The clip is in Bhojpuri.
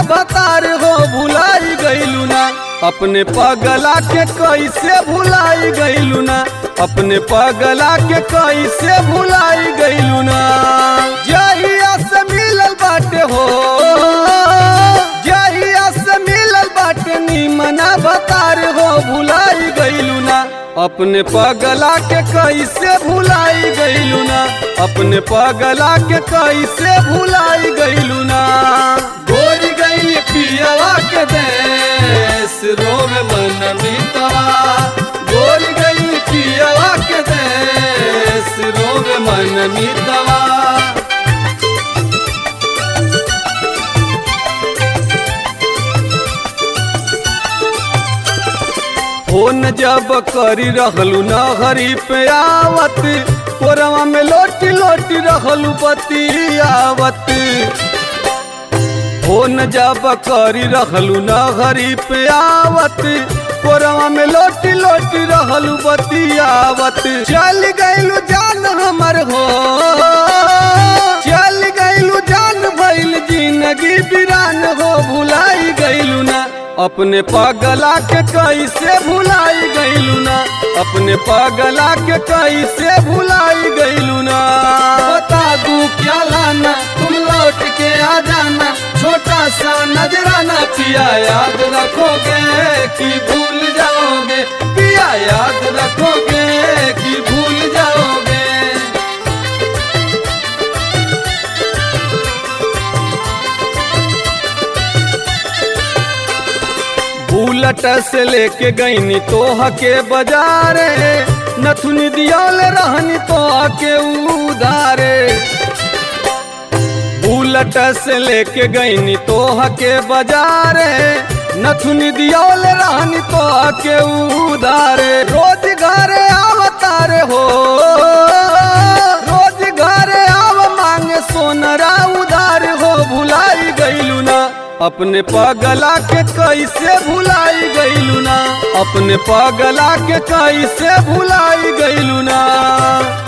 बतार हो भुलाई गईलू ना अपने पगला के कैसे भुलाई गईलू ना अपने पगला के कैसे भुलाई गईलू ना जहिया से मिलल बाटे हो जहिया से मिलल बाटे निमना बतार हो भुलाई गईलू ना अपने पगला के कैसे भुलाई गईलू ना अपने पगला के कैसे भुलाई गईलू ना गोर गई पियवा के देश रोवे मन मितवा गोर गई पियवा के देश रोवे मन मितवा फोन जब करी रहलू न हरी पे आवत कोरवा में लोटी लोटी रहलू बतियावत फोन जब करी रहलू न हरी पे आवत कोरवा में लोटी लोटी रहलू बतियावत चल गईलू जान हमर हो चल गईलू जान भइल जिंदगी बिरान हो भुलाई गईलू ना अपने पगला के कैसे भुलाई गईलू ना अपने पगला के कैसे भुलाई गईलू ना बता दू क्या लाना तुम लौट के आ जाना छोटा सा नजराना पिया याद रखोगे कि भूल जाओगे पिया याद रखोगे कि भूल जाओगे बुलट से लेके गईनी तोह के बाजारे नथुनी दियाल रहनी तोह के उधारे बुलट से लेके गईनी तोह के बाजारे नथुनी दियाल रहनी तोह के उधारे रोज घरे आवतारे हो रोज घरे आव मांगे सोनरा उधार हो भुलाई गईलू ना अपने पगला के कैसे भुलाई गईलू ना अपने पगला के कैसे भुलाई गईलू ना